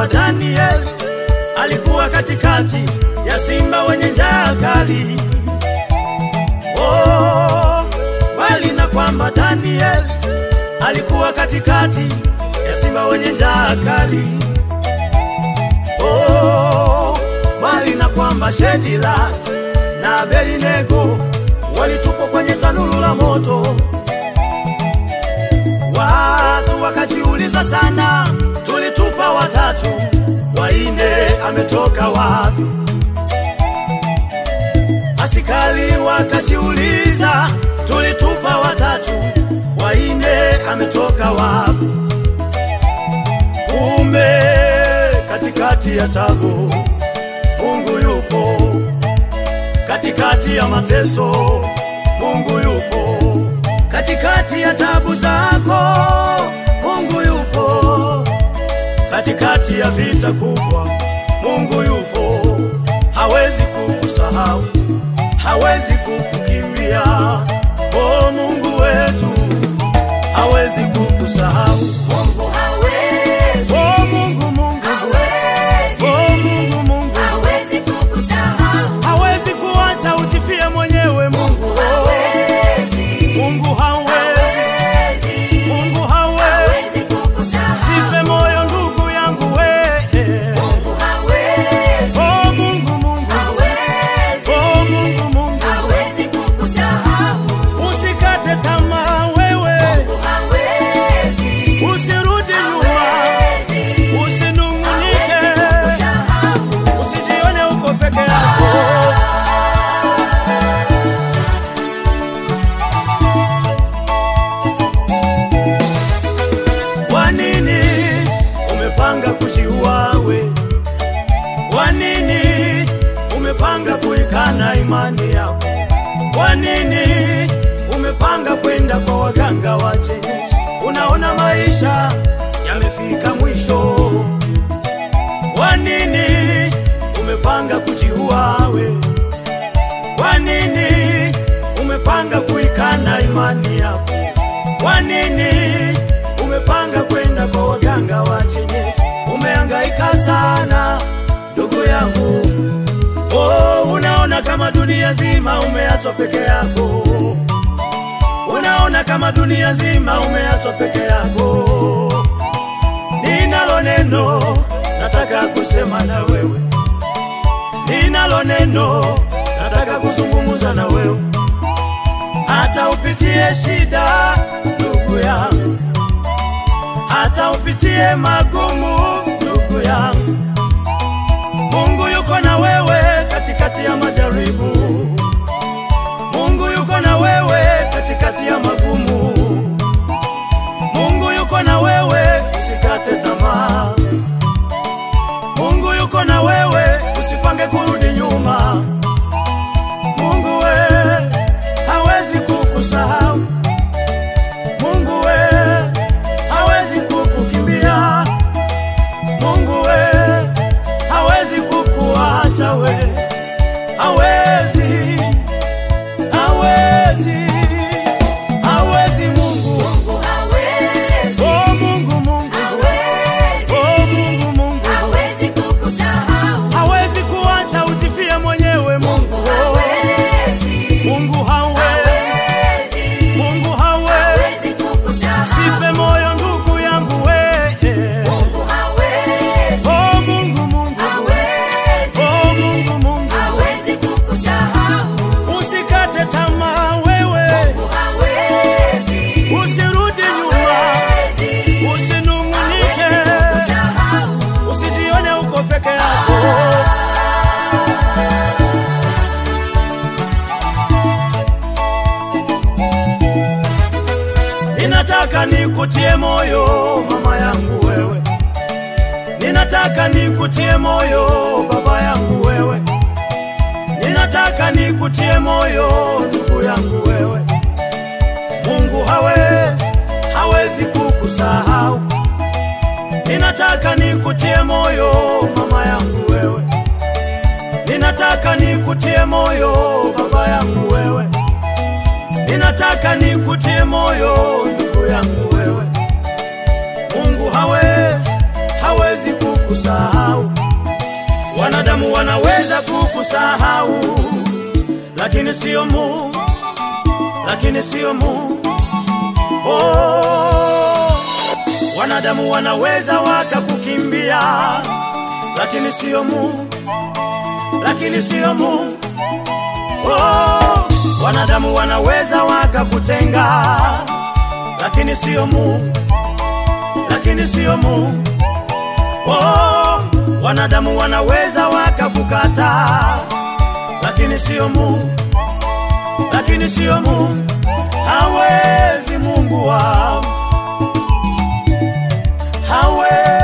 kwamba Daniel alikuwa katikati ya simba wenye njaa kali. Oh, bali na kwamba Daniel alikuwa katikati ya simba wenye njaa kali. Oh, bali na kwamba Shedila na Abednego walitupwa kwenye tanuru la moto. Watu wakajiuliza sana, tulitupa watatu, waine ametoka wapi? Askari wakajiuliza, tulitupa watatu, waine ametoka wapi? Kumbe katikati ya tabu Mungu yupo, katikati ya mateso Mungu yupo, katikati ya tabu zako Mungu yupo, katikati ya vita kubwa Mungu yupo, hawezi kukusahau, hawezi kukukimbia. Oh, Mungu wetu hawezi kukusahau. Mungu hawezi, Oh, Mungu, Mungu, hawezi, oh, Mungu, Mungu hawezi kukusahau. hawezi kuacha ujifie mwenyewe. Mungu, Hawezi, Mungu hawezi, hawezi, Mungu hawezi. hawezi kukusahau. Sife moyo ndugu yangu we. Mungu hawezi, Oh, Mungu, Mungu, hawezi, oh, Mungu, Mungu hawezi kukusahau. usikate tamaa wewe, Mungu hawezi, usirudi nyuma, hawezi, usinung'unike, kukusahau. usijione uko peke yako. Kwa nini umepanga kujiua we? Kwa nini umepanga kuikana imani yako? Kwa nini umepanga kwenda kwa waganga wa kienyeji? Unaona maisha yamefika mwisho. Kwa nini umepanga kujiua we? Kwa nini umepanga kuikana imani yako? Kwa nini umepanga kwenda kwa waganga wa kienyeji? Umehangaika sana ndugu yangu, oh, unaona kama dunia zima umeachwa peke yako, unaona kama dunia zima umeachwa peke yako. Ninalo neno nataka kusema na wewe, ninalo neno nataka kuzungumza na wewe hata upitie shida ndugu yangu, hata upitie magumu ndugu yangu, Mungu yuko na wewe katikati ya majaribu. Mungu yuko na wewe katikati ya magumu. Mungu yuko na wewe, usikate tamaa. Mungu yuko na wewe, usipange kurudi nyuma. Mungu we hawezi kukusahau. Mungu we hawezi kukukimbia. Mungu we hawezi kukuacha we, hawezi, hawezi, hawezi Mungu. Mungu hawezi, Oh Mungu, Mungu, hawezi, oh Mungu, Mungu hawezi kukusahau. hawezi kuacha ujifie mwenyewe. Mungu, Hawezi, Mungu hawezi, hawezi, Mungu hawezi. hawezi kukusahau. Sife moyo ndugu yangu we. Mungu hawezi, Oh Mungu, Mungu, hawezi, oh Mungu, Mungu hawezi kukusahau. usikate tamaa wewe, Mungu hawezi, usirudi nyuma, hawezi, usinung'unike, kukusahau. usijione uko peke yako. Ninataka nikutie moyo mama yangu wewe, ninataka nikutie moyo baba yangu wewe, ninataka nikutie moyo ndugu yangu wewe. Mungu hawezi, hawezi kukusahau. Ninataka nikutie moyo mama yangu wewe, ninataka nikutie moyo baba yangu wewe, ninataka nikutie moyo ndugu yangu wewe. Mungu hawezi, hawezi kukusahau. kukusahau. Wanadamu wanaweza kukusahau, lakini sio Mungu, lakini sio Mungu. Oh, wanadamu wanaweza wakakukimbia, lakini sio Mungu, lakini sio Mungu. Oh, wanadamu wanaweza wakakutenga, lakini sio Mungu, lakini sio Mungu. Oh, wanadamu wanaweza wakakukata, lakini sio Mungu, lakini sio Mungu. Hawezi Mungu wangu, hawezi